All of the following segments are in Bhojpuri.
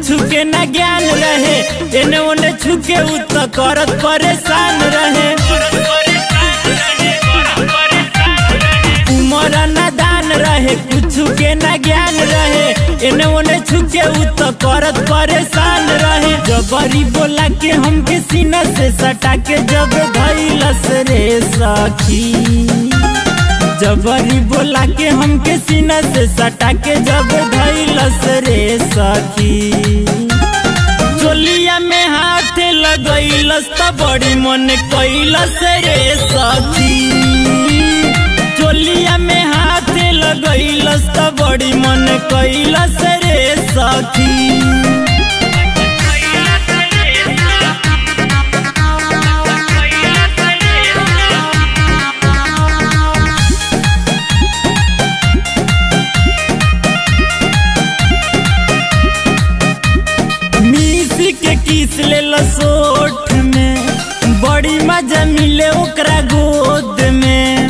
कुछ के ना ज्ञान रहे एने ओने छुके उ तो करत परेशान रहे उमर नादान रहे कुछ के ना ज्ञान रहे एने ओने छुके उ तो करत परेशान रहे जबरी बोला के हमके सीना से सटा के जब धैलस रे सखी जबरी बोला के हमके सीना से सटा के जब धैलस रे सखी चोलिया में हाथ लगैलस त बड़ी मन कैलस रे सखी चोलिया में हाथ लगैलस त बड़ी मन कैलस रे सखी मिसी के किस ले सोठ में बड़ी मजा मिले ओकरा गोद में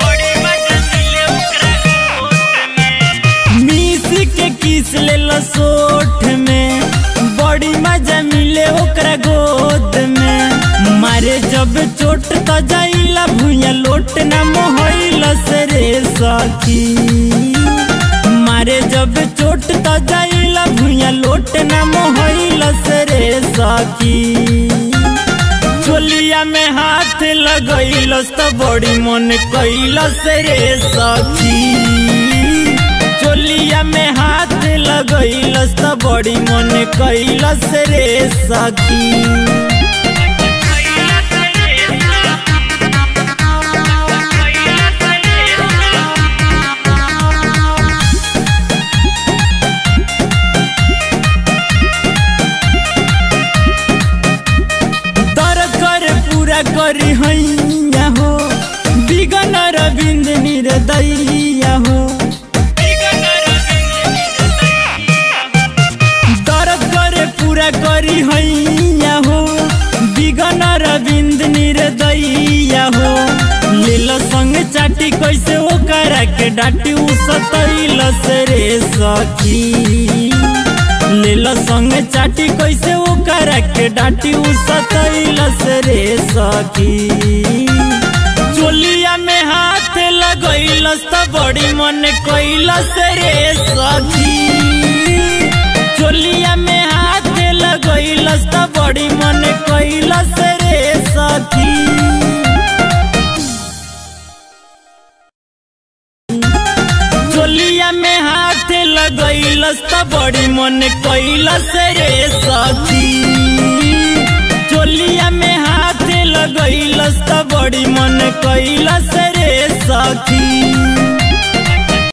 मिसी के किस ले सोठ में बड़ी मजा मिले ओकरा गोद में मारे जब चोट तो जाइला भुइया लोट ना मोहलस रे सखी मारे जब चोट तो जाइला भुइया लोट ना मोहलस रे सखी चोलिया में हाथ लगैलस तो बड़ी मन कैलस रे सखी चोलिया में हाथ लगैलस तो बड़ी मन कैलस रे सखी तर कर पूरा करी हैया हो बिगन रविंद निर्दैया हो तर कर पूरा करी हैया हो बिगन रविंद निर्दैया हो लेल संग चाटी कैसे ओकरा के डाटी उ सतैलस रे सखी लेल संग चाटी कैसे ओकरा के डाटी उ सतैलस रे सखी चोलिया में हाथ लगैलस त बड़ी मन कैलस रे सखी चोलिया में हाथ लगैलस त बड़ी मन कैलस रे सखी चोलिया में हाथ लगैलस त बड़ी मन कैलस रे सखी चोलिया में हाथ लगैलस त बड़ी मन कैलस रे सखी